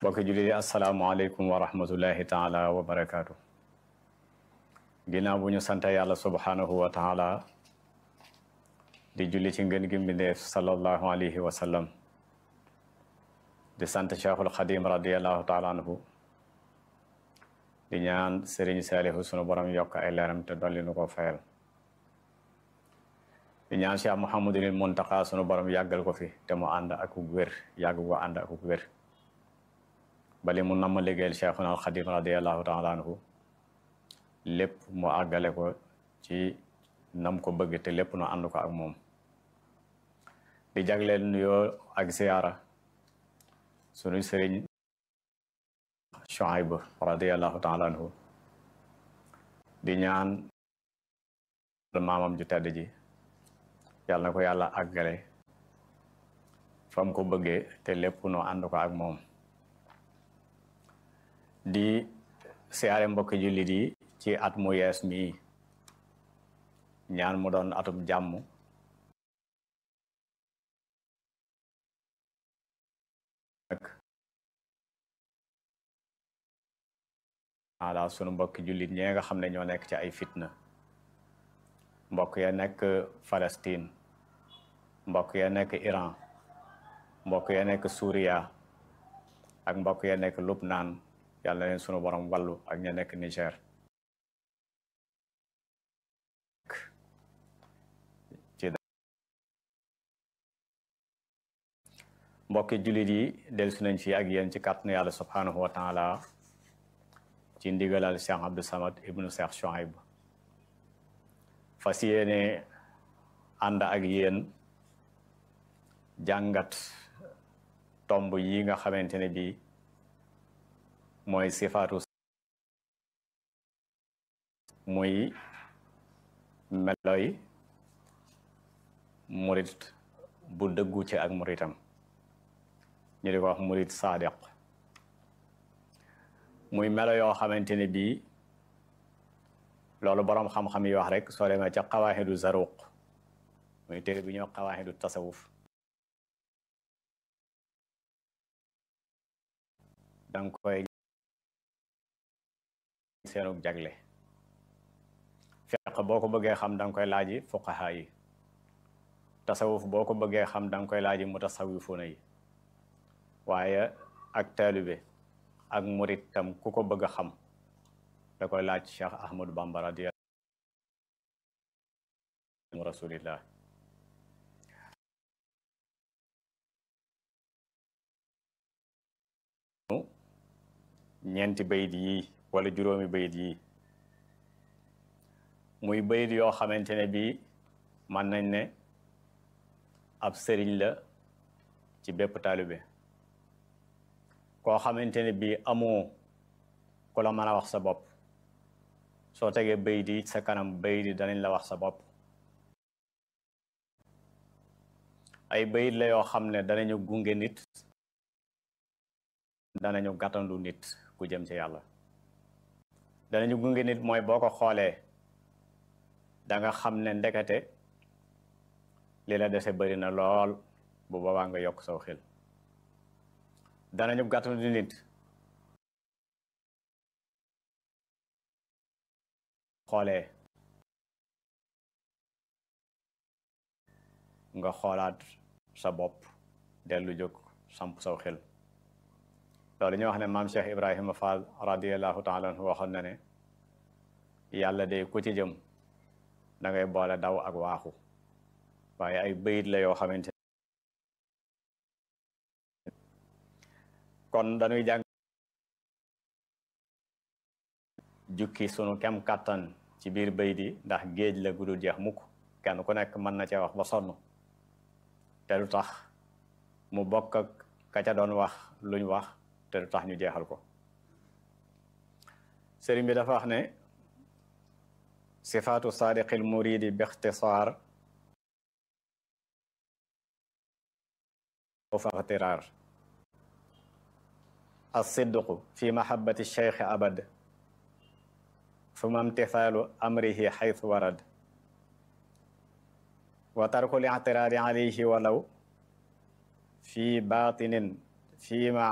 mbokki jullit yi asalaamaaleykum wa rahmatullahi taala wa barakaatu ginnaaw bu ñu sant yàlla subhaanahu wa taala di julli ci ngën gi mbindeef sallallahu alayhi wa sallam di sant cheikhul xadim radiallahu taala anhu di ñaan sëriñ saalihu sunu borom yokk ay leeram te dolli nu ko fayal di ñaan cheikh muhammadul muntaqa sunu borom yàggal ko fi te mu ànd ak wér yàgg ko ànd ak wér bali mu namm liggéeyal cheikhuna al xadim radiallahu taala anhu lépp mu àggale ko ci nam ko bëgg te lépp nu ànd ko ak moom di jagleel nuyoo ak ziyaara sunu sëriñ Shuayb radiallahu taala anhu di ñaan maamam ju tedd ji yàlla na ko yàlla àggale fam ko bëggee te lépp nu ànd ko ak moom di siyaare mbokki jullit yi ci at mu yees mii ñaan mu doon atum jàmm ala sunu mbokki jullit ñee nga xam ne ñoo nekk ci ay fitna mbokk ya nekk Palestine mbokk ya nekk Iran mbokk ya nekk Suuriya ak mbokk ya nekk Lubnaan yàlla leen sunu borom wàllu ak ña nekk Niger mbokki jullit yi dellusi nañ fi ak yéen ci kàttanu yàlla subhanahu wa taala ci ndigalal Cheikh Abdou Samad ibnu Cheikh Shuaib fas yéene ànd ak yéen jàngat tomb yi nga xamante ne bi mooy sifaatu muy meloy murit bu dëggu ci ak muritam ñu di ko wax murit saadiq muy melo yoo xamante ne bii loolu boroom xam-xam yi wax rek soo demee ca xawaaxidu zaruq muy téere bi ñoo xawaaxidu tasawuf danga koy seenug jagle fiq boo ko bëggee xam danga koy laaji fuqaha yi tasawuf boo ko bëggee xam danga koy laaji mutasawifuna yi waaye ak taalibe ak murit tam ku ko bëgg a xam da koy laaj Cheikh Ahmadou Bamba radiyallahu rasulillah ñeenti bayit yi wala juróomi bayit yi muy bayit yoo xamante ne bii mën nañ ne ab sëriñ la ci bépp taalibe koo xamante ne bii amoo ku la mën a wax sa bopp soo tegee bayit yi sa kanam bayit yi danañ la wax sa bopp ay bayit la yoo xam ne danañu gunge nit danañu gàttandu nit ku jëm ci yàlla danañu gunge nit mooy boo ko xoolee da nga xam ne ndekete li la dese bari na lool bu boobaa nga yokk saw xel danañu gàttandu nit xoolee nga xoolaat sa bopp dellu jóg samp saw xel loolu ñu wax ne maam Cheikh Ibrahima Fall radiallahu taala anhu waxoon na ne yàlla de ku ci jëm da ngay boole daw ak waaxu waaye ay bayit la yoo xamante kon dañuy jàng jukki sunu kem kàttan ci biir bayit yi ndax géej la gudul jeex mukk kenn ku nekk mën na cee wax ba sonn te du tax mu bokk ak ka ca doon wax luñ wax te du tax ñu jeexal ko sëriñ bi dafa wax ne sifaatu saadiqil muridi bi ixtisaar fa ixtiraar alsidqu fi mahabati cheikh abad suma imtithaalu amrihi xaytu warad wa tarku l ictiraadi alayhi walaw fi batinin fi ma